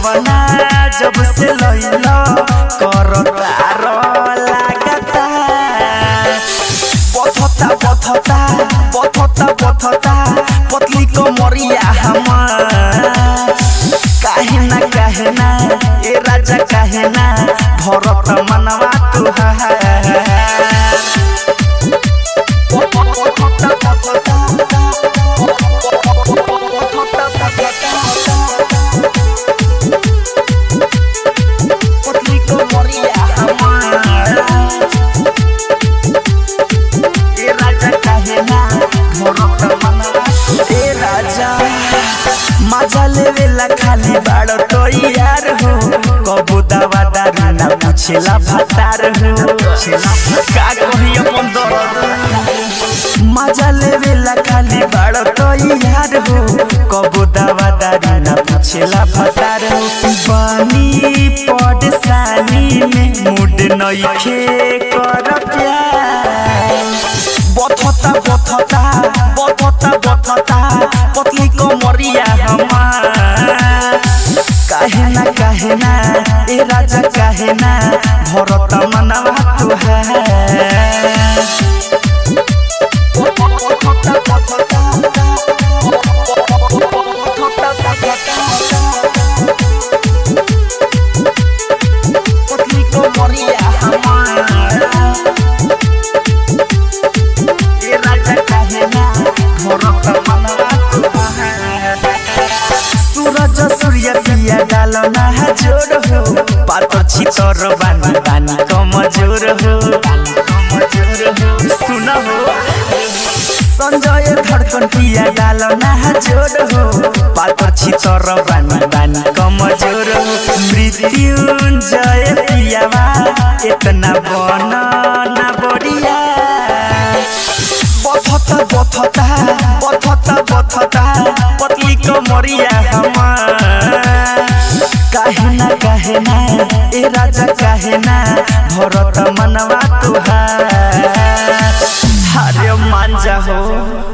गवना जब से लैल कर तार लागता पथता पथता पथता पथता पतली कमरिया हमार काहे ना काहे ना ए राजा काहे ना भरत मनवा तुहार पतली कमरिया हमार ए राजा काहे ना भरत मनवा ए राजा मजा लेवेला खाली बाड़ तो यार हो कबू दवा दारू ना पूछेला भतार हो का कही अपन दर्द मजा लेवेला खाली बाड़ तो यार हो कबू दवा दारू ना पूछेला भतार हो बानी पड़सानी में मूड नइखे कर प्यार बथता बथता बथता बथता पतली कमरिया हमार काहे ना काहे ना ए राजा काहे ना भरत मनवा तुहार पतली कमरिया हमार ए राजा काहे ना भरत मनवा तुहार सूरज सूर्य पिया डालो ना जोर हो पातो छितर बानी बानी कमजोर हो कमजोर हो सुन हो संजय धड़कन पिया डालो ना जोर हो पातो छितर बानी बानी कमजोर हो मृत्युंजय पियावा इतना बन ना बढ़िया बथता बथता बथता बथता पतली कमरिया हमार काहे ना काहे ना ए राजा काहे ना भरत मनवा तुहार हरे मांजा हो